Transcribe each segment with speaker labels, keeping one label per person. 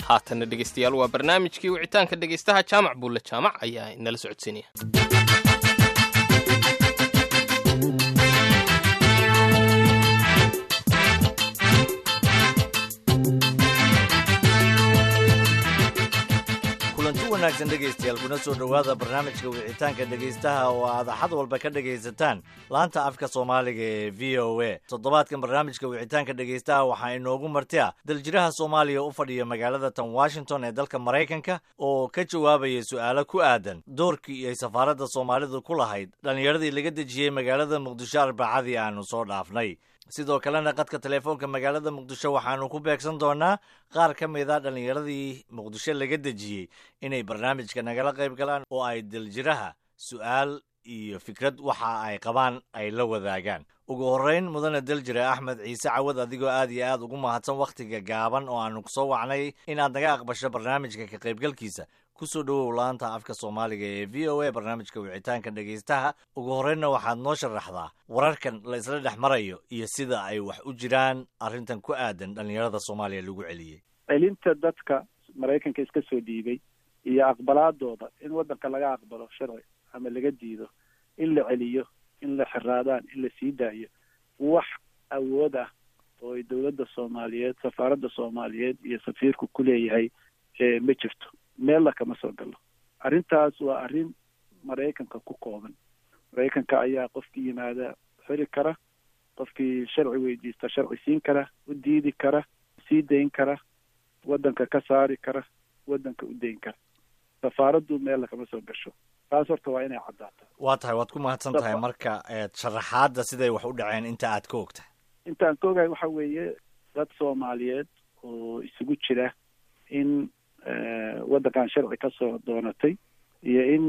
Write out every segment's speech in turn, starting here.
Speaker 1: haatanna dhegeystayaal waa barnaamijkii wicitaanka dhegeystaha jaamac buulle jaamac ayaa inala socodsiinaya
Speaker 2: kulanti wanaagsan dhegaystayaal kuna soo dhowaada barnaamijka wicitaanka dhegaystaha oo aad axad walba ka dhegaysataan laanta afka soomaaliga ee v o a toddobaadkan barnaamijka wicitaanka dhegaystaha waxaa inoogu marti ah daljiraha soomaaliya u fadhiya magaalada tan washington ee dalka maraykanka oo ka jawaabaya su'aalo ku aadan doorkii ay safaaradda soomaalidu ku lahayd dhallinyaradii laga dejiyey magaalada muqdisho arbacadii aanu soo dhaafnay sidoo kalena qadka teleefoonka magaalada muqdisho waxaanu ku beegsan doonaa qaar ka mid a dhallinyaradii muqdisho laga dejiyey inay barnaamijka nagala qayb galaan oo ay daljiraha su'aal iyo fikrad waxa ay qabaan ay la wadaagaan ugu horrayn mudane daljire axmed ciise cawad adigoo aad iyo aad ugu mahadsan wakhtiga gaaban oo aanu kusoo wacnay inaad naga aqbasho barnaamijka ka qaybgalkiisa kusoo dhowow laanta afka soomaaliga ee v o a barnaamijka wicitaanka dhegaystaha ugu horreynna waxaad noo sharaxdaa wararkan la isla dhex marayo iyo sida ay wax u jiraan arrintan ku aadan dhallinyarada soomaaliya lagu celiyey
Speaker 3: celinta dadka maraykanka iska soo dhiibay iyo aqbalaadooda in waddanka laga aqbalo sharci ama laga diido in la celiyo in la xiraadaan in la sii daayo wax awood ah oo ay dowladda soomaaliyeed safaaradda soomaaliyeed iyo safiirku ku leeyahay ma jirto meella kama soo galo arrintaas waa arrin maraykanka ku kooban maraykanka ayaa qofkii yimaada xiri kara qofkii sharci weydiista sharci siin kara u diidi kara sii dayn kara waddanka ka saari kara waddanka u dayn kara safaaraddu meella kama soo gasho taas horta waa inay caddaato
Speaker 2: waa tahay waad ku mahadsan tahay marka sharaxaadda siday wax u dhaceen inta aad ka ogtahay
Speaker 3: intaan ka ogahay waxa weeye dad soomaaliyeed oo isugu jira in waddankan sharci ka soo doonatay iyo in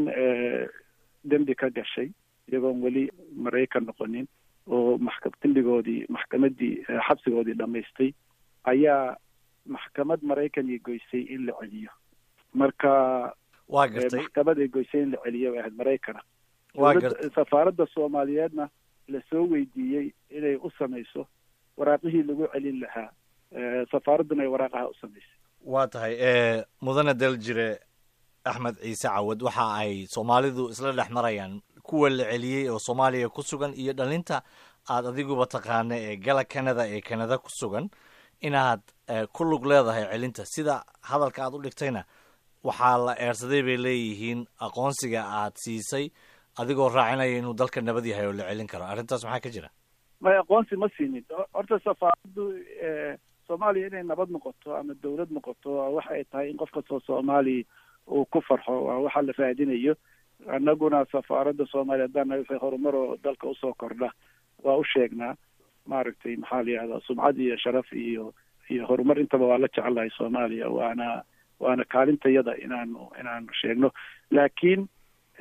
Speaker 3: dembi ka gashay iyagoon weli maraykan noqonin oo maxka dembigoodii maxkamaddii xabsigoodii dhammaystay ayaa maxkamad maraykan goysay in la celiyo marka
Speaker 2: waa gartay
Speaker 3: maxkamad ay goysay in la celiyo bay ahayd maraykana
Speaker 2: waa gartay
Speaker 3: safaaradda soomaaliyeedna lasoo weydiiyey inay u samayso waraaqihii lagu celin lahaa safaaradduna ay waraaqaha u samaysay
Speaker 2: waa tahay mudane daljire axmed ciise cawad waxa ay soomaalidu isla dhex marayaan kuwa la celiyey oo soomaaliya ku sugan iyo dhalinta aad adiguba taqaana ee gala canada ee canada ku sugan inaad ku lug leedahay celinta sida hadalka aad u dhigtayna waxaa la eersaday bay leeyihiin aqoonsiga aad siisay adigoo raacinaya inuu dalka nabad yahay oo la celin karo arrintaas maxaa ka jira
Speaker 3: may aqoonsi ma siinin horta safaaraddu soomaaliya inay nabad noqoto ama dawlad noqoto waxa ay tahay in qof kastoo soomaaliya uu ku farxo waa waxa la raadinayo annaguna safaaradda soomaaliya haddaan naga wixii horumar oo dalka usoo kordha waa u sheegnaa maaragtay maxaa la yihahdaa sumcad iyo sharaf iyo iyo horumar intaba waa la jecelahay soomaaliya waana waana kaalintayada inaanu inaanu sheegno laakiin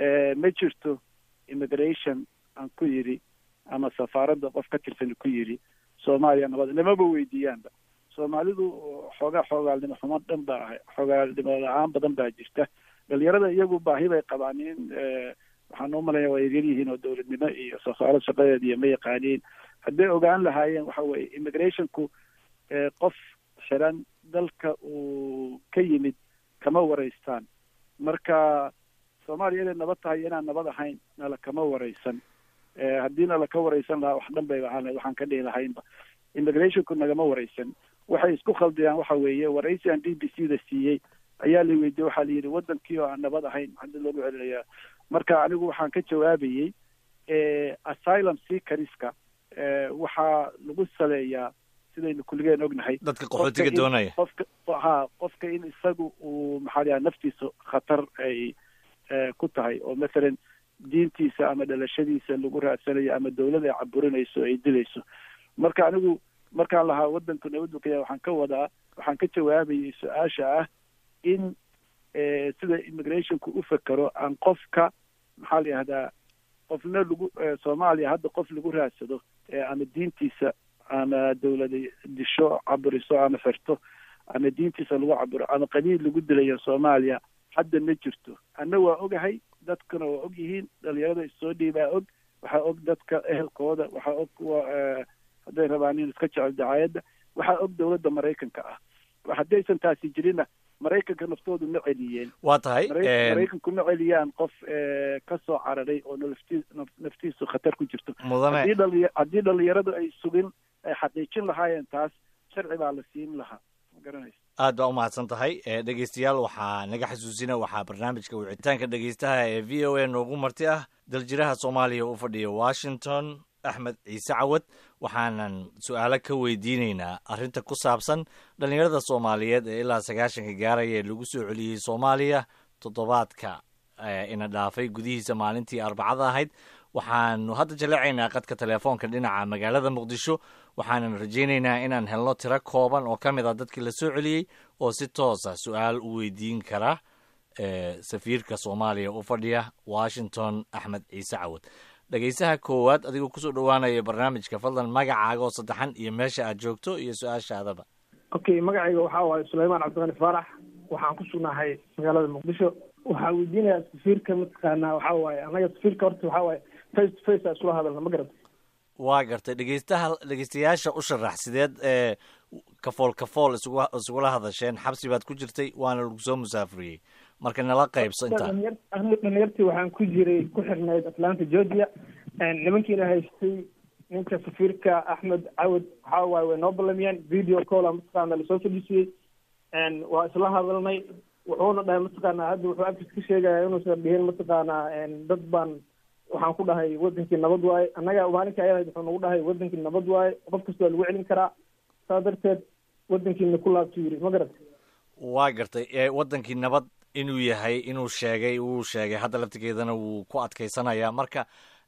Speaker 3: ma jirto immigration aan ku yidhi ama safaaradda qof ka tirsan ku yidhi soomaaliya nabad lamaba weydiiyaanba soomaalidu xoogaa xoogaalnimo xumo dhan baa ahay xoogaalnimo la-aan badan baa jirta dhalinyarada iyagu baahi bay qabaan in waxaan u malaya waa yaryar yihiin oo dowladnimo iyo safaarad shaqadeeda iyo ma yaqaaniin hadday ogaan lahaayeen waxa weye immigrationku qof xiran dalka uu ka yimid kama waraystaan marka soomaaliya inay nabad tahay inaan nabad ahayn nala kama waraysan haddii nala ka waraysan lahaa wax dhan bay ahaan waxaan ka dhihi lahaynba immigrationku nagama waraysan waxay isku khaldiyaan waxa weeye waraysi aan d b c da siiyey ayaa la weydiiyey waxaa la yidhi wadankii oo aan nabad ahayn maxaa loogu celinayaa marka anigu waxaan ka jawaabayey asylum seekeriska waxaa lagu saleeyaa sidaynu kulligeen ognahay
Speaker 2: dadka qaxootiga doonaya
Speaker 3: qofka ha qofka in isagu uu maxaa la yaha naftiisa khatar ay ku tahay oo mathalan diintiisa ama dhalashadiisa lagu raadsanayo ama dawlad ay caburinayso ay dilayso marka anigu markaan lahaa wadanku nabaddu ka yahay waxaan ka wadaa waxaan ka jawaabayay su-aasha ah in sida immigrationku u fekero aan qofka maxaa la yihahdaa qofna lagu soomaaliya hadda qof lagu raadsado ama diintiisa ama dawlada disho caburiso ama xirto ama diintiisa lagu caburo ama qabiil lagu dilayo soomaaliya hadda ma jirto anna waa ogahay dadkuna waa og yihiin dhalinyarada issoo dhiibaa og waxaa og dadka ehelkooda waxaa og kuwa hadday rabaan in iska jecel dacaayadda waxaa og dawladda maraykanka ah haddaysan taasi jirinna maraykanka naftoodu ma celiyeen
Speaker 2: waa tahay
Speaker 3: maraykanku ma celiyaan qof ka soo cararay oo nafti naftiisu khatar ku jirto
Speaker 2: mudane
Speaker 3: haddii dhalinya haddii dhalinyaradu ay sugin ay xaqiijin lahaayeen taas sharci baa la siin lahaa ma garanaysa
Speaker 2: aad baa umahadsan tahay dhegeystayaal waxaa naga xasuusina waxaa barnaamijka wicitaanka dhegeystaha ee v o a noogu marti ah daljiraha soomaaliya u fadhiya washington axmed ciise cawad waxaanan su-aalo ka weydiineynaa arrinta ku saabsan dhallinyarada soomaaliyeed ee ilaa sagaashanka gaaraya ee lagu soo celiyey soomaaliya toddobaadka ina dhaafay gudihiisa maalintii arbacada ahayd waxaanu hadda jaleecaynaa qadka telefoonka dhinaca magaalada muqdisho waxaanan rajaynaynaa inaan helno tiro kooban oo ka mid a dadkii la soo celiyey oo si toosa su-aal u weydiin kara safiirka soomaaliya u fadhiya washington axmed ciise cawad dhegeysaha koowaad adigoo kusoo dhowaanaya barnaamijka fadlan magacaaga oo saddexan iyo meesha aad joogto iyo su-aashaadaba
Speaker 4: okay magacayga waxaa waaye sulaymaan cabdiqani faarax waxaan ku sugnahay magaalada muqdisho waxaa weydiinayaa safiirka mataqaanaa waxaa waaye annaga safiirka horta waxaa waaye face to face a isula hadalna ma garata
Speaker 2: waa gartay dhegeystaha dhegeystayaasha u sharax sideed ee kafool kafool isugu isugula hadasheen xabsi baad ku jirtay waana lagu soo musaafuriyey marka nala qaybso intaa
Speaker 4: aniga dhalinyartii waxaan ku jiray ku xirnayd atlanta georgia nimankiina haystay ninka safiirka axmed cawad waxaa waaye way noo ballamiyeen video calla mataqaana lasoo fadhiisiyey waa isla hadalnay wuxuuna dhahay mataqaana hadda wuxuu agtiis ka sheegaya inuusan dhihin mataqaanaa dad baan waxaan ku dhahay wadankii nabad waaye annaga maalinka ayadahayd wuxuu nagu dhahay wadankii nabad waaye qof kasta waa lagu celin karaa saa darteed wadankiina ku laabtu yiri ma garata
Speaker 2: waa gartay wadankii nabad inuu yahay inuu sheegay wuu sheegay hadda laftigeedana wuu ku adkaysanayaa marka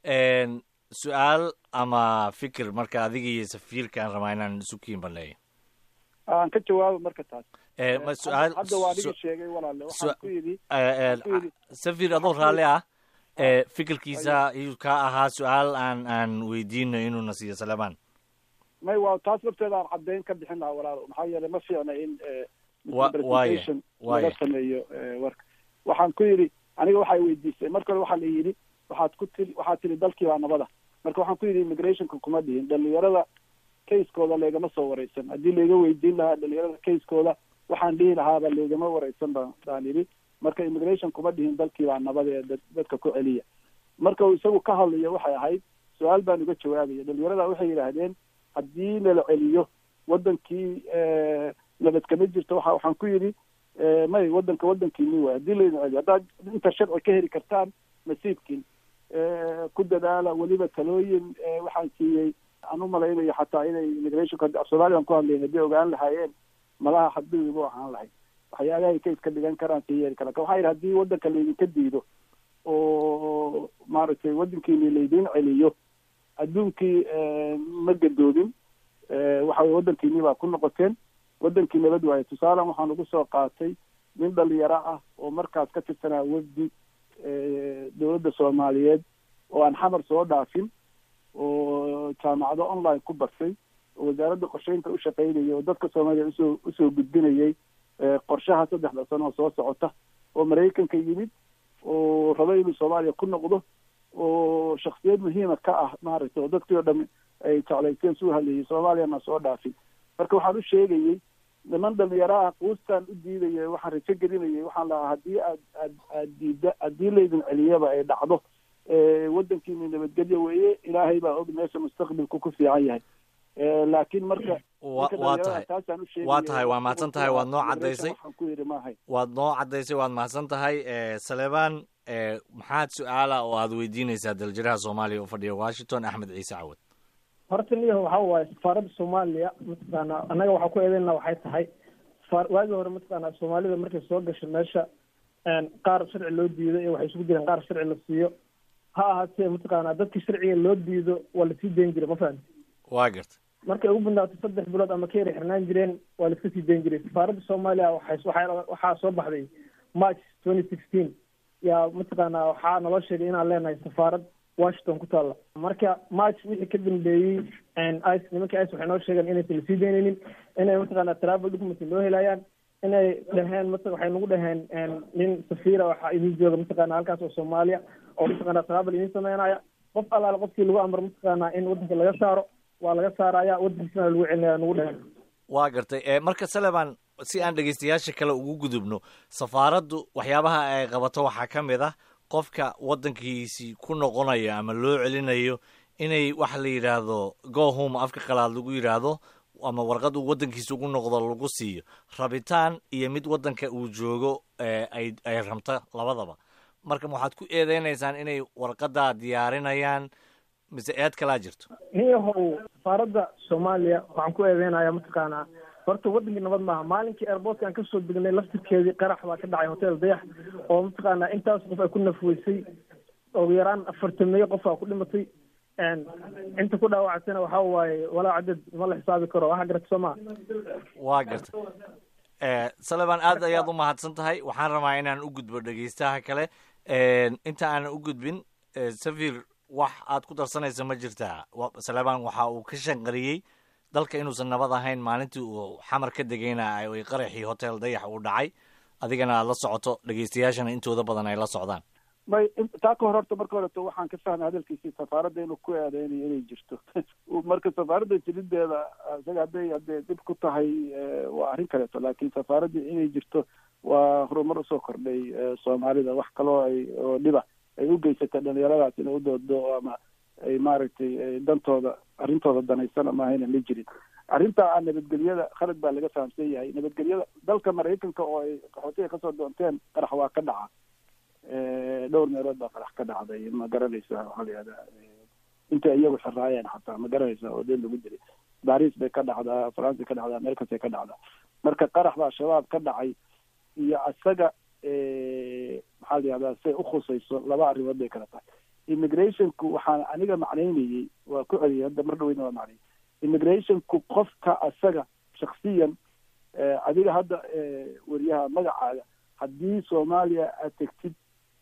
Speaker 2: su-aal ama fikir marka adiga iyo safiirka aan rabaa inaan isu kiin baneeyo
Speaker 3: aan ka jawaabo marka taas
Speaker 2: ma su-aal
Speaker 3: hadda waa adiga sheegay walaale waxaan ku yidhi
Speaker 2: safir adoo raalli ah fikirkiisa iyuu ka ahaa su-aal aan aan weydiino inuuna siiyo salemaan
Speaker 3: may waa taas lafteeda aan caddayn ka bixin lahaa walaalo maxaa yeelay ma fiicna in
Speaker 2: waya
Speaker 3: laga sameeyo warka waxaan ku yidhi aniga waxay weydiisay marka hore waxaa la yidhi waxaad ku tiri waxaad tiri dalkii baa nabada marka waxaan ku yidhi immigrationka kuma dhihin dhalinyarada kayskooda leegama soo wareysan haddii layga weydiin lahaa dhalinyarada kayskooda waxaan dhihi lahaaba leegama wareysan ba baan yidhi marka immigration kuma dhihin dalkii baa nabada ee dadka ku celiya marka uu isagu ka hadlayo waxay ahayd su-aal baan uga jawaabaya dhalinyarada waxay yidhaahdeen haddii nala celiyo wadankii nabad kama jirto waa waxaan ku yidhi may wadanka wadankiini waay haddii laydin celiyo haddaad inta sharci ka heli kartaan nasiibkiin ku dadaala weliba talooyin waxaan siiyey aan u malaynayo xataa inay immigrationka af soomaaliyan ku hadlayn haddii ogaan lahaayeen malaha xadbigiibu ahaan lahayd waxyaabahay ka iska dhigan karaan ka yeeli karaan waxaa yidhi haddii wadanka laydinka diido oo maaragtay wadankiini laydin celiyo adduunkii ma gadoobin waxa weye wadankiini baa ku noqoteen wadankii nabad waaye tusaalan waxaan ugu soo qaatay nin dhalinyaro ah oo markaas ka tirsanaa wafdi dowladda soomaaliyeed oo aan xamar soo dhaafin oo jaamacado online ku bartay oo wasaaradda qorsheynta u shaqaynayay oo dadka soomaaliya usoo usoo gudbinayay qorshaha saddexda sano oo soo socota oo maraykanka yimid oo rabo inuu soomaaliya ku noqdo oo shaksiyad muhiima ka ah maaragtay oo dadkii oo dham ay jeclaysteen suu hadlayay soomaaliyana soo dhaafin marka waxaan u sheegayey niman dhalinyaraha quustaan u diidaya waxaan rajo gelinayay waxaan lahaa haddii aad aad aad diida haddii laydin celiyaba ay dhacdo wadankiini nabadgelyo weeye ilaahay baa og meesha mustaqbalku ku fiican yahay laakiin marka
Speaker 2: waa tahay waa tahay waa mahadsan tahay waad noo caddaysay
Speaker 3: waxaan ku yidhi maahay
Speaker 2: waad noo caddaysay waad mahadsan tahay saleebaan maxaad su-aala oo aad weydiinaysaa daljiraha soomaaliya u fadhiya washington axmed ciise cawad
Speaker 4: horta niyaho waxaa waaye safaaradda soomaaliya mataqaana annaga waxaa ku eedeynaa waxay tahay waagii hore mataqaana soomaalida markay soo gasho meesha qaar sharci loo diido iyo waxay isugu jireen qaar sharci la siiyo ha ahaatee mataqaana dadkii sharciga loo diido waa lasii dayn jiray ma fahamti
Speaker 2: waa garta
Speaker 4: markay ugu badnaato saddex bilood ama ka yara xirnaan jireen waa laiska sii dayn jiray safaaradda soomaaliya waxay waxaa waxaa soo baxday march twenty sixteen yaa mataqaana waxaa naloo sheegay inaan leenahay safaarad washington ku taalla marka march wixii ka dambeeyey ice nimanka ice waxay noo sheegeen inaysan lasii daynaynin inay mataqaana travel document loo helayaan inay dhaheen mat waxay nagu dhaheen nin safiira waxaa idin jooga mataqaana halkaas oo soomaaliya oo mataqaana travel idin sameynaya qof allaale qofkii lagu amro mataqaana in wadanka laga saaro waa laga saaraya wadankiisana lagu celinaya nagu dhaheen
Speaker 2: waa gartay marka saleban si aan dhegeystayaasha kale ugu gudubno safaaraddu waxyaabaha ay qabato waxaa ka mid ah qofka waddankiisii ku noqonayo ama loo celinayo inay waxa la yidhaahdo go home afka qalaad lagu yidhaahdo ama warqad uu waddankiisa ugu noqdo lagu siiyo rabitaan iyo mid waddanka uu joogo ay ay rabto labadaba marka waxaad ku eedeynaysaan inay warqaddaa diyaarinayaan mise eed kalaa jirto
Speaker 4: niyahow safaaradda soomaaliya waxaan ku eedeynayaa mataqaanaa horta waddankii nabad maaha maalinkii airportka aan kasoo degnay laftirkeedii qarax baa ka dhacay hotel dayax oo mataqaanaa intaas qof ay ku nafweysay ugu yaraan afartameeyo qof aa ku dhimatay inta ku dhaawactana waxa waaye walaa cadad ma la xisaabi karo waxa garata soo maa
Speaker 2: waa garta saleban aad ayaad u mahadsan tahay waxaan rabaa inaan u gudbo dhegeystaha kale inta aanan u gudbin safir wax aad ku darsanaysa ma jirtaa saleban waxa uu ka shanqariyey dalka inuusan nabad ahayn maalintii uu xamar ka degayna ay qaraxii hotel dayax uu dhacay adigana aad la socoto dhegeystayaashana intooda badan ay la socdaan
Speaker 3: may taa ka hor horta marka horeto waxaan ka fahmay hadalkiisii safaaradda inuu ku eedeynayo inay jirto marka safaaradda jirideeda isaga hadday hadday dib ku tahay waa arrin kaleeto laakiin safaaradda inay jirto waa horumar usoo kordhay soomaalida wax kaloo ay oo dhiba ay u geysatay dhalinyaradaas inay u doodo ama ay maaragtay dantooda arrintooda danaysana maahayna ma jirin arrinta a nabadgelyada khalad baa laga fahamsan yahay nabadgelyada dalka maraykanka oo ay qaxootiga kasoo doonteen qarax waa ka dhaca dhowr meelood baa qarax ka dhacday ma garanaysa waxaa la yihahdaa intay iyagu xiraayeen xataa ma garanaysa oo deel lagu dilay baris bay ka dhacdaa france ka dhacdaa americas bay ka dhacdaa marka qarax baa shabaab ka dhacay iyo isaga maxaa la yihahdaa say ukhusayso laba arrimood bay kala tahay immigrationku waxaan aniga macnaynayey waa ku celiyay hadda mar dhaweyna waa macnayay immigrationku qofka isaga shaksiyan adiga hadda weriyaha magacaaga haddii soomaaliya aad tegtid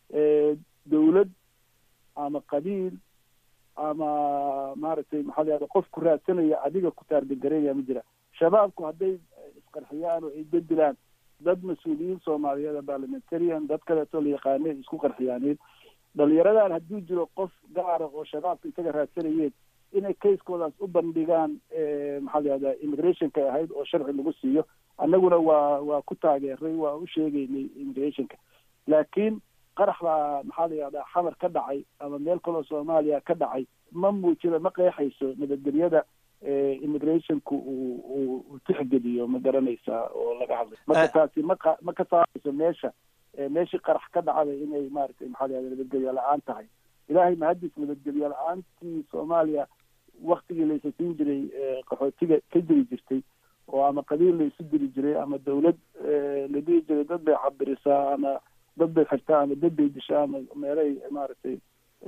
Speaker 3: dawlad ama qabiil ama maaragtay maxaa la yahda qof ku raadsanaya adiga ku taargangaraynaya ma jira shabaabku hadday isqarxiyaan oo ay bedilaan dad mas-uuliyiin soomaaliyeed parliamentarian dad kaleeto la yaqaane isku qarxiyaaneen dhalinyaradan hadduu jiro qof gaara oo shabaabka isaga raadsanayeen inay kayskoodaas u bandhigaan maxaa la yahdaa immigrationka ahayd oo sharci lagu siiyo annaguna waa waa ku taageeray waa u sheegaynay immigrationka laakiin qarax baa maxaa la yihahdaa xamar ka dhacay ama meel kaloo soomaaliya ka dhacay ma muujina ma qeexayso nabadgelyada immigrationku uu uu tixgeliyo ma garanaysaa oo laga hadlay marka taasi maqa ma ka saarayso meesha meeshii qarax ka dhacday inay maaragtay maxaa la yahda nabadgelyo la-aan tahay ilaahay mahadis nabadgelyo la-aantii soomaaliya waktigii laysa siin jiray qaxootiga ka jiri jirtay oo ama qabiil la isu diri jiray ama dawlad la dhihi jiray dad bay cabirisaa ama dad bay xirtaa ama dad bay dishaa ama meelay maaragtay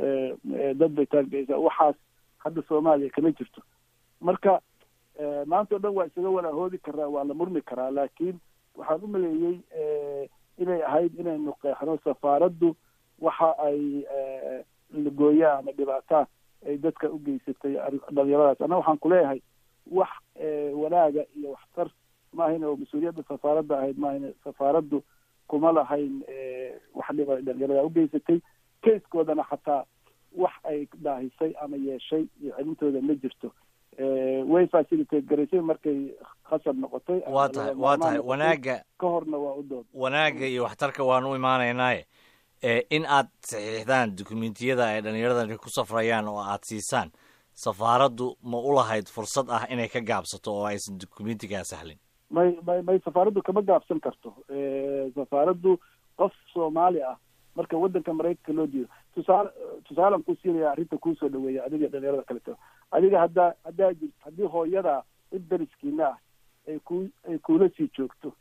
Speaker 3: dad bay taargeysaa waxaas hadda soomaaliya kama jirto marka maanta o dhan waa isaga walaahoodi karaa waa la murmi karaa laakiin waxaan u maleeyey inay ahayd inaynu qeexno safaaraddu waxa ay lagooyaa ama dhibaataa ay dadka u geysatay dhalinyaradaas anna waxaan kuleeyahay wax wanaaga iyo waxtar maahayn oo mas-uuliyadda safaaradda ahayd maahayn safaaraddu kuma lahayn wax dhiba ay dhalinyarada u geysatay kayskoodana xataa wax ay daahisay ama yeeshay iyo celintooda ma jirto way facilitate garaysay markay khasab noqotay
Speaker 2: waa tahay waa tahay wanaaga
Speaker 3: ka horna waa u dood
Speaker 2: wanaagga iyo waxtarka waan u imaanaynaaye in aad saxiixdaan dukumentiyada ay dhallinyaradani ku safrayaan oo aad siisaan safaaraddu ma u lahayd fursad ah inay ka gaabsato oo aysan dukumentigaa sahlin
Speaker 3: may may may safaaraddu kama gaabsan karto safaaraddu qof soomaali ah marka waddanka maraykanka loo diido tusaale tusaalan ku siinaya arrinta kuusoo dhaweeya adiga dhalinyarada kaleto adiga haddaa haddaa jirt haddii hooyada cid dariskiina ah ay ku ay kuula sii joogto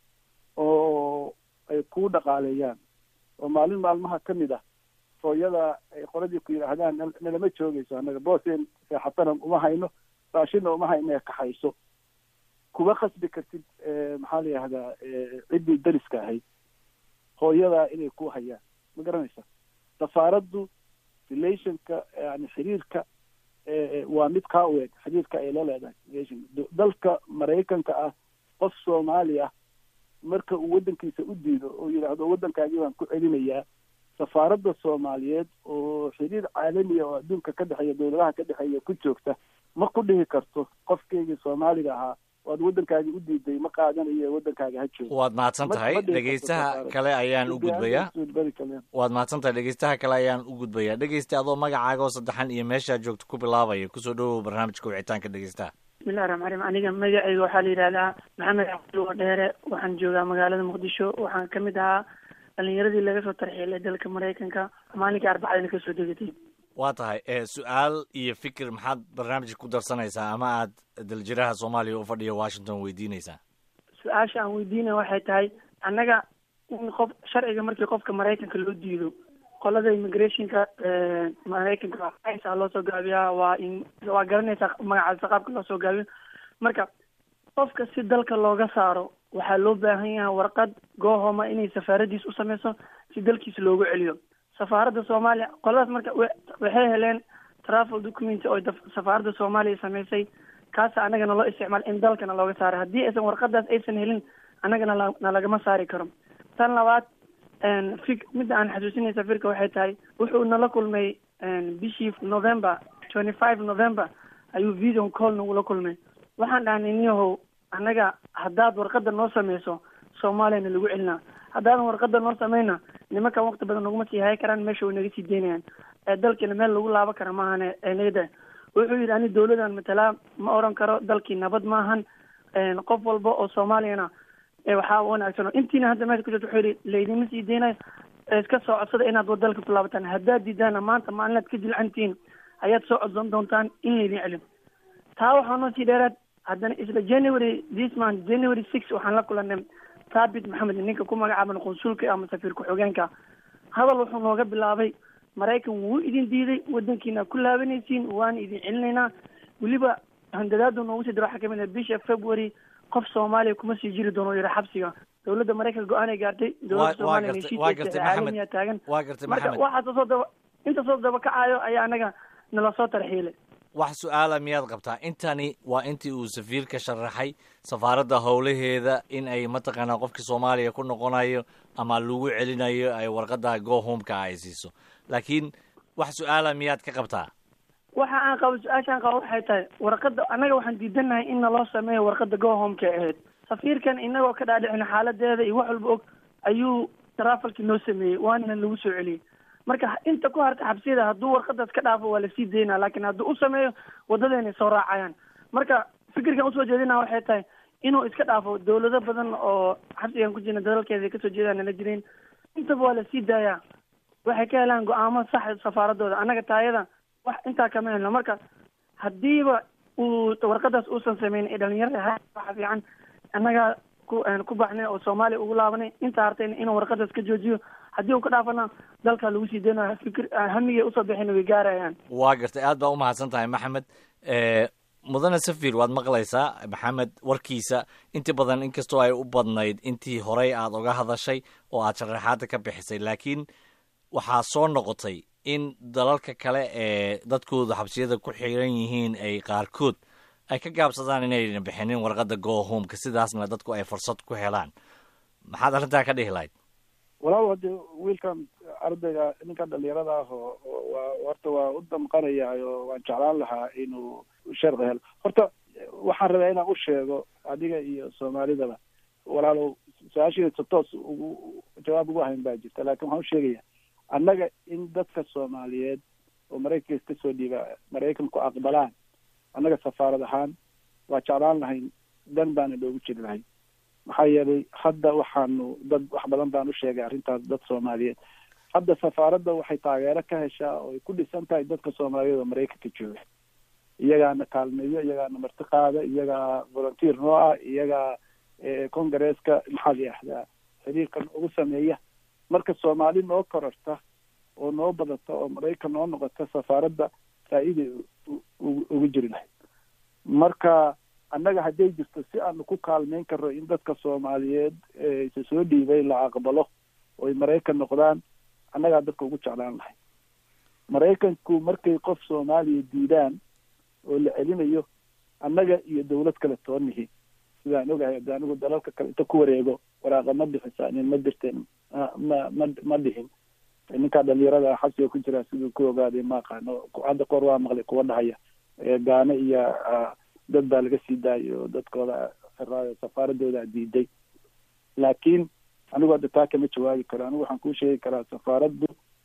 Speaker 3: oo ay kuu dhaqaaleeyaan oo maalin maalmaha ka mid ah hooyada ay qoladii ku yidhaahdaan nalama joogayso annaga booseen seexatana uma hayno raashina uma hayno ee kaxayso kuma khasbi kartid maxaa la yihahdaa ciddii dariska ahayd hooyadaa inay ku hayaan ma garanaysa safaaraddu relationka yani xiriirka waa mid kaa u eg xiriirka ay la leedahay relation dalka maraykanka ah qof soomaali ah marka uu waddankiisa u diido oo yidhaahdo waddankaagii baan ku celinayaa safaaradda soomaaliyeed oo xiriir caalamiya oo adduunka ka dhexeeya dawladaha ka dhexeeya ku joogta ma ku dhihi karto qofkeygii soomaaliga ahaa oad waddankaagi u diiday ma qaadanayo waddankaaga ha joogo
Speaker 2: waad mahadsan tahay
Speaker 3: Ma- ma dhihi karto
Speaker 2: dhegeystaha
Speaker 3: safaarad.
Speaker 2: kale ayaan u gudbayaa
Speaker 3: Suudbari kale.
Speaker 2: waad mahadsan tahay dhegeystaha kale ayaan u gudbayaa dhegeysta adoo magacaaga oo saddexan iyo meeshaad joogto ku bilaabaya kusoo dhawow barnaamijka wicitaanka dhegeystaha
Speaker 5: bismillahi raxmaan raxiim aniga magacayga waxaa la yidhahdaa maxamed cabdulwa dheere waxaan joogaa magaalada muqdisho waxaan ka mid ahaa dhalinyaradii laga soo tarxiilay dalka maraykanka maalinkii arbacadina kasoo degatay
Speaker 2: waa tahay ee su-aal iyo fikir maxaad barnaamijka ku darsanaysaa ama aad daljiraha soomaaliya u fadhiya washington weydiinaysaa
Speaker 5: su-aasha aan weydiinaya waxay tahay annaga in qof sharciga markii qofka maraykanka loo diido qolada immigrationka maraykanka aysaa loo soo gaabiyaa waa in waa garanaysaa magacaasa qaabka loo soo gaabiyo marka qofka si dalka looga saaro waxaa loo baahan yahay warqad goohoma inay safaaradiis u sameyso si dalkiisa loogu celiyo safaaradda soomaaliya qoladaas marka wa- waxay heleen travel document oo daf- safaaradda soomaaliya samaysay kaasa annagana loo isticmaal in dalkana looga saaray haddii aysan warqadaas aysan helin annagana la- na lagama saari karo tan labaad fik midda aan xasuusinay safiirka waxay tahay wuxuu nala kulmay bishii november twenty five november ayuu video call nagula kulmay waxaan dhahnay niyahow annaga haddaad warqada noo sameyso soomaaliyana lagu celinaa haddaadan warqada noo sameyna nimankan waqti badan naguma sii hay karaan meesha way naga sii deynayaan ee dalkiina meel lagu laaban kara maahane ee nagada wuxuu yidhi ani dawladan matalaa ma oran karo dalkii nabad maahan qof walba oo soomaaliyana ee waxaa wanaagsan intiina hadda meesha ku jirta wuxuu yidhi laydinma sii deynayo ee iska soo codsada inaad dalka ku laabataan haddaad diidaana maanta maalinaad ka jilcantihiin ayaad soo codsan doontaan in laydin celin taa waxaa noo sii dheeraad haddana isla january this month january six waxaan la kulanay thabit maxamed ninka ku magacaaban qunsulka ama safiir ku-xigeenka hadal wuxuu nooga bilaabay maraykan wuu idin diiday wadankiina ku laabanaysiin waana idin celinaynaa weliba handadaadu noogu sii dira waxaa kamid ah bisha february qof soomaaliya kuma sii jiri doono yidha xabsiga dowladda maraykanka go-aan ay gaartay dowladda
Speaker 2: waa
Speaker 5: soomaaliya
Speaker 2: gartay- waa gartay Maxamed.
Speaker 5: caalamiya taagan
Speaker 2: waa gartay
Speaker 5: marka
Speaker 2: maxamed
Speaker 5: waxaas soo daba inta soo daba kacayo ayaa anaga nala soo tarxiilay
Speaker 2: wax su-aala miyaad qabtaa intani waa intii uu safiirka sharaxay safaaradda howlaheeda in ay mataqaanaa qofkii soomaaliya ku noqonayo ama lagu celinayo ay warqadda go homeka ay siiso laakiin wax su-aala miyaad ka qabtaa
Speaker 5: waxa aan qabo su-aashaan qabo waxay tahay warqada annaga waxaan diidanahay in naloo sameeyo warqada go homeka ahayd safiirkan inagoo ka dhaadhicin xaaladeeda iyo wax walba og ayuu trafalki noo sameeyey waana lagu soo celiyey marka inta ku harta xabsiyada hadduu warqadaas ka dhaafo waa lasii daynaa laakiin hadduu u sameeyo wadadeenay soo raacayaan marka fikirkan usoo jeedina waxay tahay inuu iska dhaafo dawlado badan oo xabsigan ku jirna dadalkeeda ay kasoo jeedaan nala jireen intaba waa lasii daayaa waxay ka helaan go-aamo sax safaaradooda annaga taayada wax intaa kama helno marka haddiiba uu warqadaas uusan sameyn ee dhalinyarada ha waxa fiican annaga ku ku baxnay oo soomaaliya ugu laabanay intaa hartayna inuu warqadaas ka joojiyo haddii uu ka dhaafana dalka lagu sii deynayo fikir hamigay usoo bixin way gaarayaan
Speaker 2: waa gartay aad baa umahadsan tahay maxamed mudane safir waad maqlaysaa maxamed warkiisa inti badan inkastoo ay u badnayd intii horey aad oga hadashay oo aad sharaxaada ka bixisay laakiin waxaa soo noqotay in dalalka kale ee dadkoodu xabsiyada ku xiran yihiin ay qaarkood ay ka gaabsadaan inayna bixinin warqadda go homeka sidaasna dadku ay fursad ku helaan maxaad arrintaa ka dhihi lahayd
Speaker 3: walaal hadde wiilkan ardayga ninkan dhalinyarada ah oo oo waa horta waa u damqanayaa oo waan jeclaan lahaa inuu sharci helo horta waxaan rabaa inaan u sheego adiga iyo soomaalidaba walaalow su-aashiisa toos ugu jawaab ugu hayn baa jirta laakiin waxaan u sheegaya annaga in dadka soomaaliyeed oo maraykanka iska soo dhiiba maraykanku aqbalaan annaga safaarad ahaan waa jeclaan lahayn dan baana loogu jiri lahayn maxaa yeelay hadda waxaanu dad wax badan baan u sheegay arrintaas dad soomaaliyeed hadda safaaradda waxay taageero ka heshaa oo ay ku dhisan tahay dadka soomaaliyeed oo maraykanka jooga iyagaana kaalmeeyo iyagaana marti qaada iyagaa volunteer noo ah iyagaa congaresska maxaa la yihahdaa xiriirkan ugu sameeya marka soomaali noo kororta oo noo badata oo maraykan noo noqota safaaradda faa-iiday ugu jiri lahayd marka annaga hadday jirto si aanu ku kaalmeyn karno in dadka soomaaliyeed isa soo dhiibay la aqbalo oo ay maraykan noqdaan annagaa dadka ugu jeclaan lahay maraykanku markay qof soomaaliya diidaan oo la celinayo annaga iyo dawlad kale toonihi sidaan ogahay hadda anigu dalalka kale inta ku wareego waraaqa ma bixisaanin ma dirteen ma ma ma dhihin ninkaa dhalinyarada xabsiga ku jira siduu ku ogaaday ma aqaano hadda koor waa maqlay kuwa dhahaya gaano iyo dad baa laga sii daayay oo dadkooda safaaradooda diiday laakiin anigu hadda taa kama jawaabi karo anigu waxaan kuu sheegi karaa safaaraddu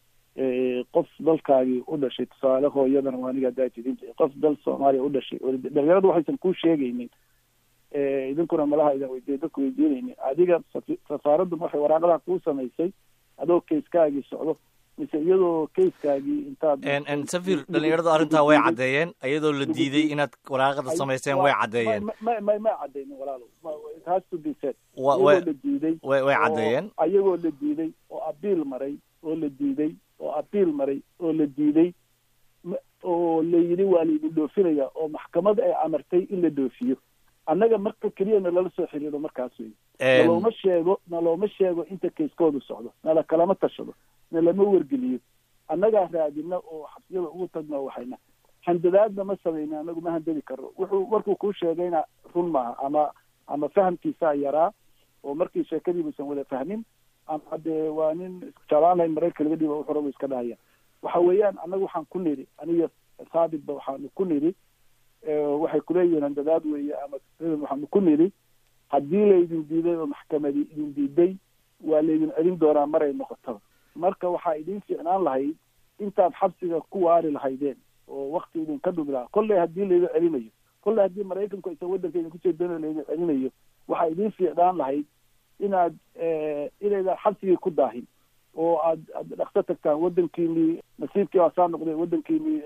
Speaker 3: qof dalkaagii u dhashay tusaale hooyadana waa aniga haddaa tidin qof dal soomaaliya u dhashay dhalinyaradu waxaysan kuu sheegaynin idinkuna malaha idan weydiiya dadku weydiinaynin adiga safaaraddu waxay waraaqadaha kuu samaysay adoo kayskaagii socdo mise iyadoo kayskaagii intaad
Speaker 2: safir dhalinyaradu arrintaa way caddeeyeen iyadoo la diiday inaad waraaqada samayseen way caddeeyeen
Speaker 3: ma ma ma cadeynin walaalo it has to be said
Speaker 2: wa
Speaker 3: iyagoo
Speaker 2: way
Speaker 3: la diiday
Speaker 2: way way caddeeyeen
Speaker 3: oo- ayagoo la diiday oo abiil maray oo la diiday oo abiil maray oo la diiday ma- oo la yidhi waa laidin dhoofinaya oo maxkamad ay amartay in la dhoofiyo annaga marka keliya nalala soo xiriiro markaas wey nalooma sheego nalooma sheego inta kayskoodu socdo nala kalama tashado nalama wargeliyo annagaa raadina oo xabsiyada ugu tagno waxayna handadaadna ma samayna anagu ma handadi karno wuxuu markuu kuu sheegayna run maaha ama ama fahamkiisaa yaraa oo markii sheekadiibuusan wada fahmin ama dee waa nin jalaanay marayka laga dhiiba wuxuu rabu iska dhahaya waxa weeyaan annagu waxaan ku nidhi aniga saabitba waxaanu ku nidhi waxay kuleeyihiin handadaad weeye ama waxaanu ku nidhi haddii laydin diiday oo maxkamadi idin diiday waa laydin celin doonaa maray noqotaba marka waxaa idin fiicnaan lahayd intaad xabsiga ku waari lahaydeen oo wakti idinka dhumi lahaa kolley haddii laydin celinayo kolley haddii maraykanku aysan waddanka idinku jeedano laydin celinayo waxaa idin fiicnaan lahayd inaad inaydan xabsigii ku daahin oo aad aad dhaqso tagtaan waddankiinii nasiibkii waa saa noqday waddankiinii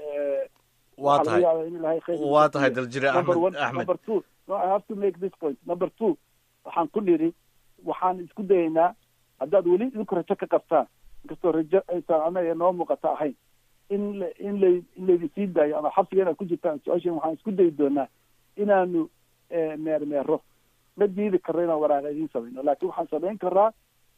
Speaker 2: waa tahay waa tahay daljire
Speaker 3: number
Speaker 2: axmed
Speaker 3: one
Speaker 2: axmed
Speaker 3: number two no i have to make this point number two waxaan ku nidhi waxaan isku dayaynaa haddaad weli idinku rajo ka qabtaan inkastoo rajo aysan anaga noo muuqata ahayn in la in la in laydin sii daayo ama xabsiga inaad ku jirtaan su-aashan waxaan isku dayi doonaa inaanu meermeero ma diidi karno inaan waraaqa idiin samayno laakiin waxaan samayn karaa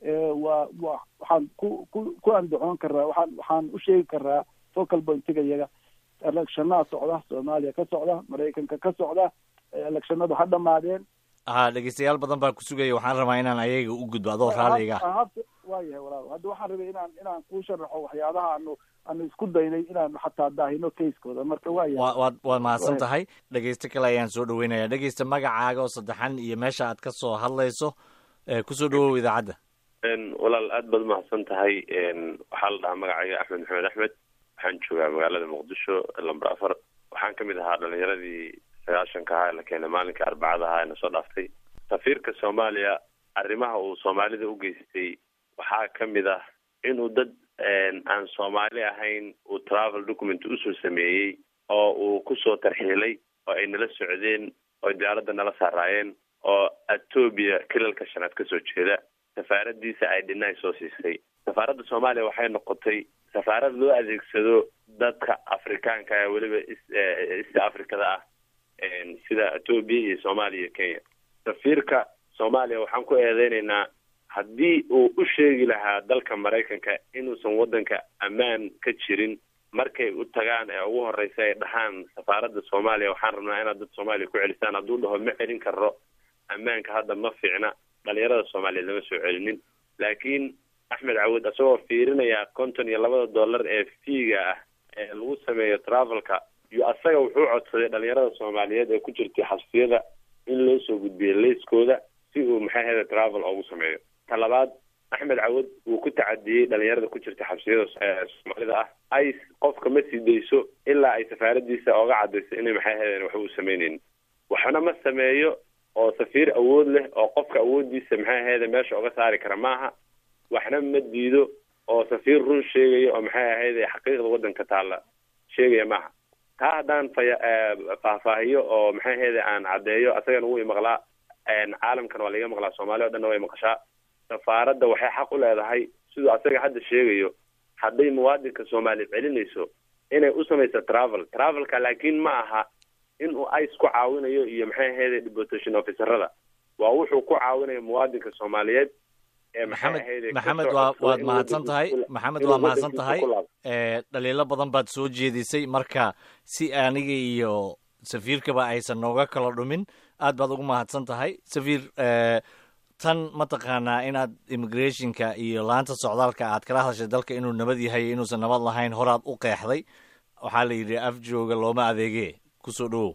Speaker 3: waa wa waxaan ku ku ku andacoon karaa waxaan waxaan u sheegi karaa focal pointiga iyaga electionada socda soomaaliya ka socda maraykanka ka socda electionadu ha dhamaadeen
Speaker 2: ha dhegeystayaal badan baa ku sugaya waxaan rabaa inaan ayaga u gudbo adoo raalliga
Speaker 3: waa yahay walaal hadda waxaan rabay inaan inaan kuu sharaxo waxyaabaha aanu aanu isku daynay inaanu xataa daahino kayskooda marka waa yahay
Speaker 2: wa waad waad mahadsan
Speaker 3: Waayo.
Speaker 2: tahay dhegeyste kale ayaan soo dhaweynaya dhegeysta magacaaga oo saddexan iyo meesha aad ka soo hadlayso ee kusoo dhawow idaacadda
Speaker 6: n walaal aad baad umahadsan tahay n waxaa la dhahaa magacayga axmed maxamed axmed waxaan joogaa magaalada muqdisho lamber afar waxaan kamid ahaa dhalinyaradii sagaashanka ahaa ee la keenay maalinkai arbacada ahaa ee na soo dhaaftay safiirka soomaaliya arrimaha uu soomaalida u geystay waxaa kamid ah inuu dad aan soomaali ahayn uu travel document usoo sameeyey oo uu kusoo tarxiilay oo ay nala socdeen oo diyaaradda nala saaraayeen oo etoobiya kilalka shanaad kasoo jeeda safaaradiisa ay dhinay soo siisay safaaradda soomaaliya waxay noqotay safaarad loo adeegsado dadka afrikaanka ee weliba is- eh, east africada ah en, sida etoobiya iyo soomaaliya iyo kenya safiirka soomaaliya waxaan ku eedeynaynaa haddii uu u sheegi lahaa dalka maraykanka inuusan waddanka ammaan ka jirin markay u tagaan ee ugu horeysa ay dhahaan safaaradda soomaaliya waxaan rabnaa inaad dad soomaaliya ku celisaan hadduu dhaho ma celin karo ammaanka hadda ma fiicna dhalinyarada soomaaliyeed lama soo celinin laakiin axmed cawud isagoo fiirinaya konton iyo labada dollar ee fiiga ah ee lagu sameeyo travelka iyo asaga wuxuu codsaday dhalinyarada soomaaliyeed ee ku jirtay xabsiyada in loo soo gudbiyo leyskooda si uu maxay ahayda travel ugu sameeyo ta labaad axmed cawud wuu ku tacadiyey dhalinyarada ku jirta xabsiyada ee soomaalida ah ay qofka ma sii dayso ilaa ay safaaradiisa ooga cadayso inay maxay ahaydeen waxba u sameyneynin waxna ma sameeyo oo safiir awood leh oo qofka awoodiisa maxay ahayde meesha uga saari kara maaha waxna ma diido oo safiir run sheegaya oo maxay ahayde xaqiiqda waddanka taalla sheegaya maaha taa haddaan faya faahfaahiyo oo maxay ahayde aan caddeeyo asagana wuu imaqlaa caalamkan waa laga maqlaa soomaaliya o dhanna way maqashaa safaaradda waxay xaq u leedahay siduu asaga hadda sheegayo hadday muwaadinka soomaaliya celinayso inay u samayso travel travelka laakiin ma aha in uu ice ku caawinayo iyo maxay ahayde deportation officerada waa wuxuu ku caawinayo muwaadinka soomaaliyeed ee maxay
Speaker 2: maxamed
Speaker 6: ahayde
Speaker 2: maxamed
Speaker 6: kasoo
Speaker 2: waa
Speaker 6: codsada
Speaker 2: waad
Speaker 6: inuu
Speaker 2: mahadsan tahay
Speaker 6: waddankiisa ku-
Speaker 2: maxamed
Speaker 6: inuu
Speaker 2: waa mahadsan
Speaker 6: waddankiisa
Speaker 2: tahay
Speaker 6: ku laabto.
Speaker 2: ee dhaliilo badan baad soo jeedisay marka si aniga iyo safiirkaba aysan nooga kala dhumin aad baad ugu mahadsan tahay safiir ee, tan mataqaanaa inaad immigrationka iyo laanta socdaalka aad kala hadashay dalka inuu nabad yahay iyo inuusan nabad lahayn horaad u qeexday waxaa la yidhi af jooga looma adeege kusoo dhawow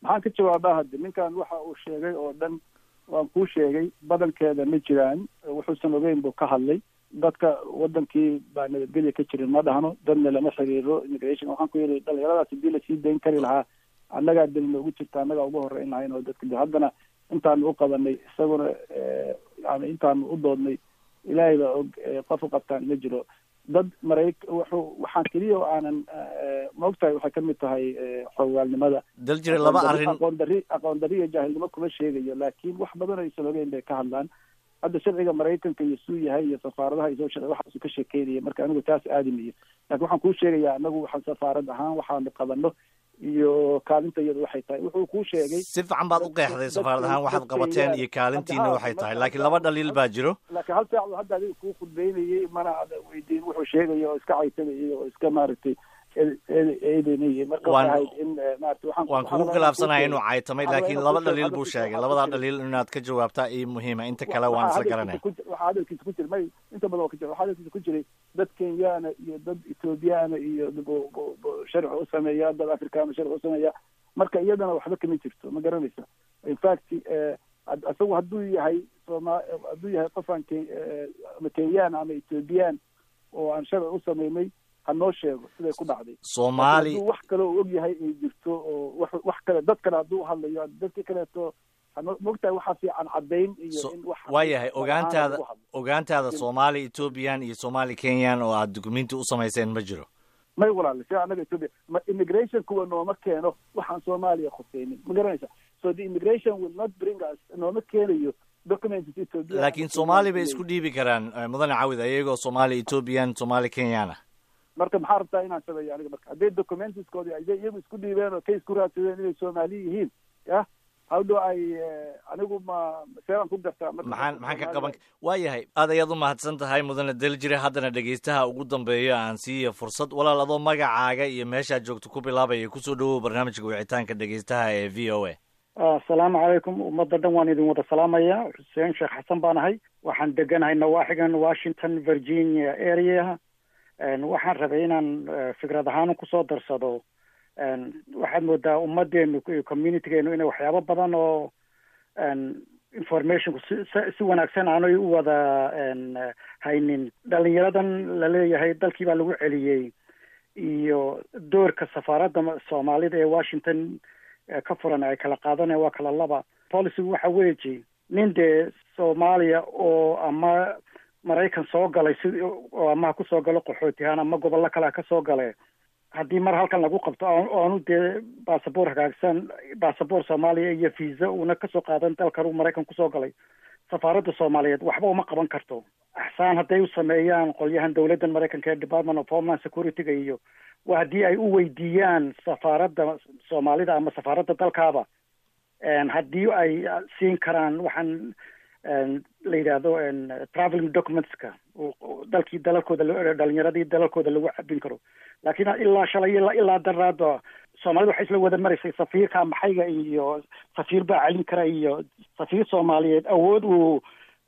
Speaker 3: maxaan ka jawaabaa hadde ninkan waxa uu sheegay oo dhan waan kuu sheegay badankeeda ma jiraan wuxuusan ogeyn buu ka hadlay dadka wadankii baa nabadgelya ka jirin ma dhahno dadna lama xiriiro immigration waxaan ku yidhi dhalinyaradaas hadii lasii dayn kari lahaa annagaa deli noogu jirta annagaa ugu horeyn lahayn oo dadka haddana intaanu u qabanay isaguna yani intaanu u doodnay ilaahay baa og qof u qabtaan ma jiro dad marayk wuxuu waxaan keliya oo aanan maogtahay waxay ka mid tahay xogaalnimada
Speaker 2: dal jira laba arrin
Speaker 3: aqoon dari aqoon dari iyo jaahilnimo kuma sheegayo laakiin wax badan aysan ogeyn bay ka hadlaan hadda sharciga maraykanka iyo suu yahay iyo safaaradaha iyo sharci waxaasu ka sheekeynaya marka anigu taas aadimiyo lakin waxaan kuu sheegayaa anagu waxaan safaarad ahaan waxaanu qabano iyo kaalinta iyadu waxay tahay wuxuu kuu sheegay
Speaker 2: si fiican baad u qeexday safaarad ahaan waxaad qabateen iyo kaalintiina waxay tahay laakiin laba dhaliil baa jiro
Speaker 3: laakiin hal saac hadda adiga kuu khudbeynayay mana ada weydiin wuxuu sheegaya oo iska caysanayay oo iska maaragtay eedeynayay marka waxay ahayd in maarata waxaan
Speaker 2: waan kugu khilaafsanahay inuu caytamay laakiin laba dhaliil buu sheegay labadaa dhaliil inaad ka jawaabtaa ii muhiima inta kale waan isla garanaya
Speaker 3: waxaa hadalkiisa ku jira may inta badan waa ka jira waxaa hadalkiisa ku jiray dad kenyaana iyo dad ethoobiyaana iyo sharci u sameeya dad afrikaana sharci u sameeya marka iyadana waxba kama jirto ma garanaysa in fact isagu hadduu yahay soma hadduu yahay qofaan ama kenyaan ama ethoobiyan oo aan sharci u sameynay ha noo sheego siday ku dhacday
Speaker 2: soomaali
Speaker 3: hadduu wax kale oo og yahay ay jirto oo wax wax kale dad kale hadduu hadlayo dadka kaleeto mogtahay waxaa fiican caddayn iyo in wax
Speaker 2: waa yahay ogaantaada ogaantaada soomaali ethoobiyan iyo soomaali kenyan oo aad dukumenti u samayseen ma jiro
Speaker 3: may walaale si annaga ethoopia ma immigration kuwa nooma keeno waxaan soomaaliya khuseynin ma garanaysa so the immigration will not bring us nooma keenayo documents ethiopia
Speaker 2: laakiin soomaali bay isku dhiibi karaan mudane cawid ayagoo soomaali ethoobiyan soomaali kenyan ah
Speaker 3: marka maxaa rabtaa inaan sameeyo aniga marka hadday documentiskoodi aday iyagu isku dhiibeen oo kay isku raadsadeen inay soomaali yihiin ya how do i anigu ma seeraan ku gartaa
Speaker 2: maxaan maxaan ka qaban waa yahay aad ayaad u mahadsan tahay mudane daljire haddana dhegaystaha ugu dambeeyo aan siiya fursad walaal adoo magacaaga iyo meeshaad joogto ku bilaabaya kusoo dhawow barnaamijka wicitaanka dhegaystaha ee v o a
Speaker 7: asalaamu calaykum ummadda dhan waan idin wada salaamaya xuseen sheekh xasan baan ahay waxaan deganahay nawaaxigan washington virginia area waxaan rabay inaan fikrad ahaan kusoo darsado waxaad moodaa ummadeenu iyo communitygeenu inay waxyaabo badan oo informationku si si wanaagsan aanay u wada haynin dhalinyaradan laleeyahay dalkii baa lagu celiyey iyo doorka safaaradda soomaalida ee washington ka furan ay kala qaadanaya waa kala laba policygu waxa weeji nin dee soomaaliya oo ama maraykan soo galay si oo ama ha kusoo galo qaxootihaan ama gobollo kale ha ka soo gale haddii mar halkan lagu qabto oonu dee basaboor hagaagsan basaboor soomaaliya iyo visa uuna kasoo qaadan dalkan uu maraykan kusoo galay safaaradda soomaaliyeed waxba uma qaban karto axsaan hadday u sameeyaan qolyahan dowladdan maraykanka ee department of homeland security-ga iyo waa haddii ay u weydiiyaan safaaradda soomaalida ama safaaradda dalkaaba haddii ay siin karaan waxaan la yidhaahdo traveling documentska dalkii dalalkooda dhalinyaradii dalalkooda lagu cabin karo laakiin ilaa shalay ilaa ilaa daraada soomaalida waxay isla wada maraysay safiirka maxayga iyo safiir baa celin kara iyo safiir soomaaliyeed awood uu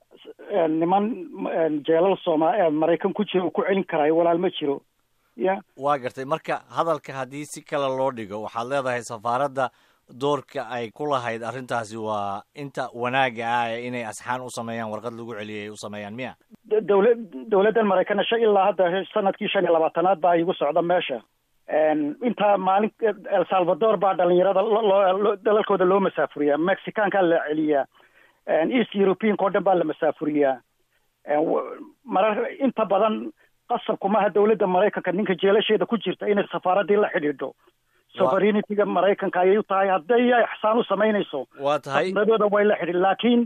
Speaker 7: niman jeelal sooma maraykan ku jira uu ku celin karaayo walaal ma jiro ya
Speaker 2: waa gartay marka hadalka haddii si kale loo dhigo waxaad leedahay safaaradda doorka ay ku lahayd arrintaasi waa inta wanaagga ah ee inay asxaan u sameeyaan warqad lagu celiyay ay u sameeyaan miya
Speaker 7: dowla dowladdan maraykanna sha ilaa hadda sanadkii shan iyo labaatanaad baa igu socda meesha intaa maalin el salvador baa dhalinyarada loo dalalkooda loo masaafuriyaa mexicaankaa la celiyaa east europeanka o dhan baa la masaafuriyaa marar inta badan qasabkumaha dowladda maraykanka ninka jeelasheeda ku jirta inay safaaraddii la xidhiidho sovereignity-ga maraykanka ayay u tahay hadday ay axsaan u samaynayso
Speaker 2: waa tahay
Speaker 7: dadooda way la xidhin laakiin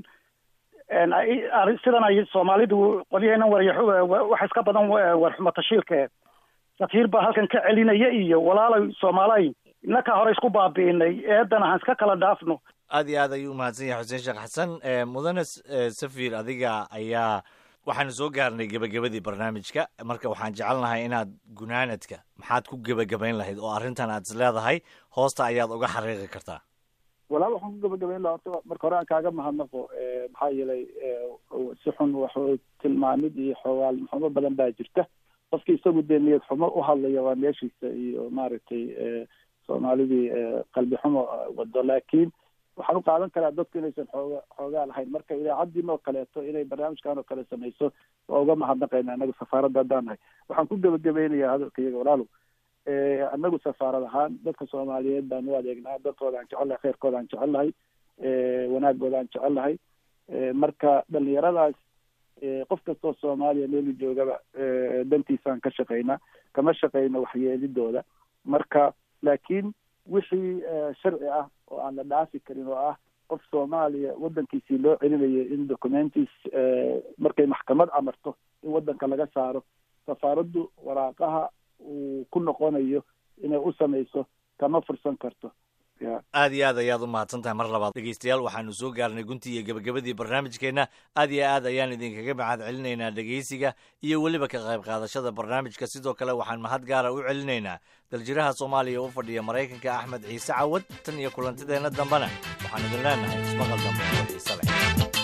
Speaker 7: sidan ay soomaalidu qolyaheena warya waxa iska badan warxumo tashiilke safiir baa halkan ka celinaya iyo walaalay soomaalay innakaa hore isku baabi'inay eedana han iska kala dhaafno
Speaker 2: aad iyo aad ayuu umahadsan yahay xuseen sheekh xasan mudane safir adiga ayaa waxaanu soo gaarnay gebagabadii barnaamijka marka waxaan jecelnahay inaad gunaanadka maxaad ku gebagabayn lahayd oo arrintan aad is leedahay hoosta ayaad uga xariiqi kartaa
Speaker 3: walaal waxaan ku gebagabayn lahaa horta marka hore aan kaaga mahadnaqo maxaa yeelay si xun wax tilmaamid iyo xoogaal xumo badan baa jirta qofki isagu dee niyad xumo u hadlaya waa meeshiisa iyo maaragtay soomaalidii qalbi xumo wado laakiin waxaan u qaadan karaa dadku inaysan xooga xoogaa lahayn marka idaacaddii oo kaleeto inay barnaamijkan oo kale samayso waa uga mahadnaqayna anagu safaaradda haddaan nahay waxaan ku gebagabeynayaa hadalka iyaga walaalow anagu safaarad ahaan dadka soomaaliyeed baan u adeegnaa dadkooda aan jecel lahay khayrkooda aan jecel lahay wanaagooda aan jecel lahay marka dhalinyaradaas qof kastoo soomaaliya meelu joogaba dantiisaan ka shaqaynaa kama shaqayno waxyeelidooda marka laakiin wixii sharci ah oo aan la dhaafi karin oo ah qof soomaaliya waddankiisii loo celinayo in documentis markay maxkamad amarto in waddanka laga saaro safaaraddu waraaqaha uu ku noqonayo inay u samayso kama fursan karto
Speaker 2: aad iyo aad ayaad u mahadsan tahay mar labaad dhegeystayaal waxaanu soo gaarnay guntii iyo gebagabadii barnaamijkeenna aad iyo aad ayaan idinkaga mahad celinaynaa dhegeysiga iyo weliba ka qayb qaadashada barnaamijka sidoo kale waxaan mahad gaara u celinaynaa daljiraha soomaaliya u fadhiya maraykanka axmed ciise cawad tan iyo kulantideenna dambena waxaan idin leenahay ismaqal dambe oo xiise leh